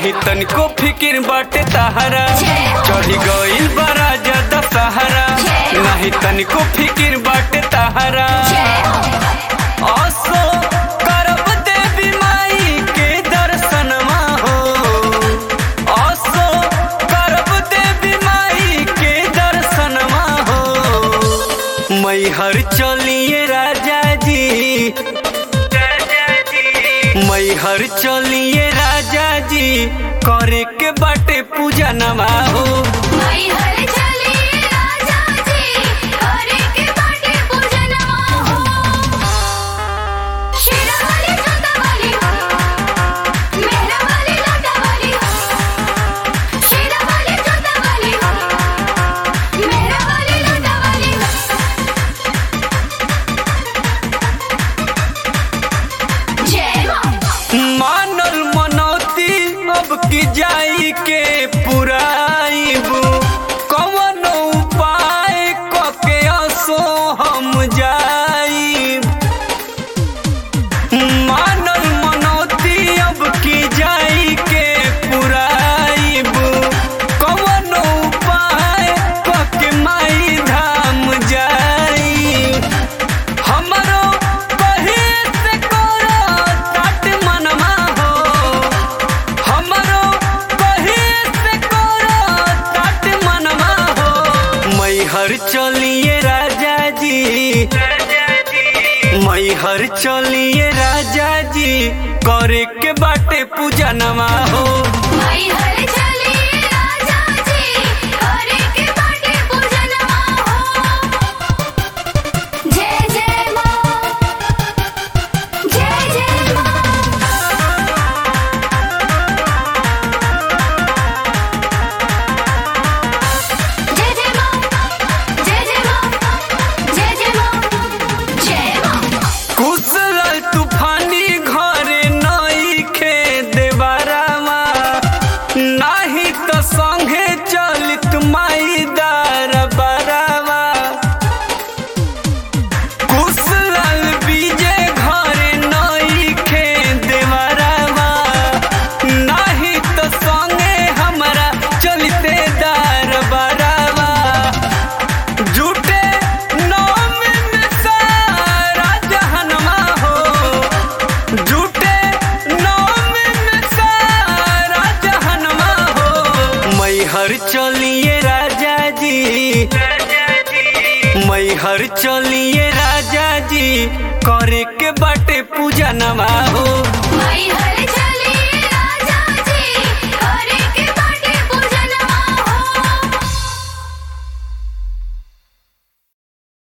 नाही तनिको फिकिर बाटे तहरा चढ़ी गइल बड़ा ज्यादा सहारा नाही तनिको फिकिर बाटे तहरा असो करब देवी माई के दर्शनमा हो असो करब देवी माई के दर्शनमा हो मैहर चलिए राजा जी मैहर चलिए राजा जी करे के बाटे पूजा नमा हो माई हर चली राजा जी करे के बाटे पूजनवा हो शेरा वाली जोता वाली मेरा वाली लाटा वाली शेरा वाली जोता वाली मेरा वाली लाटा वाली जय मां मानल मनौती अब की जाई के पुराइबू कवन उपाय कके असो हम जाइब मानल मनौती अब की जाई के पुराइबू कवन उपाय कके माई धाम जाइब हमरो कहे से करो तात मनमा हो हमरो कहे से करो तात मनमा हो मैहर चलिए राजा जी मैहर चलिए राजा जी करे के बाटे पूजा नमा हो माई हर चली राजा जी करे के बाटे पूजनवा हो जय जय मां जय जय मां जय जय मां जय जय मां जय जय मां जय मां कुशल तूफानी घरे नई खे देवरावा नाही तो संगे चलित माई दार बरावा कुशल विजय घरे नई खे देवरावा नाही तो संगे हमरा चलते दार बरावा झूठे नाम में सारा जहनमा हो झूठे नाम में सारा जहनमा हो मैहर चलिए राजा जी मैहर चलिए राजा जी करे के बाटे पूजा नमा हो माई हर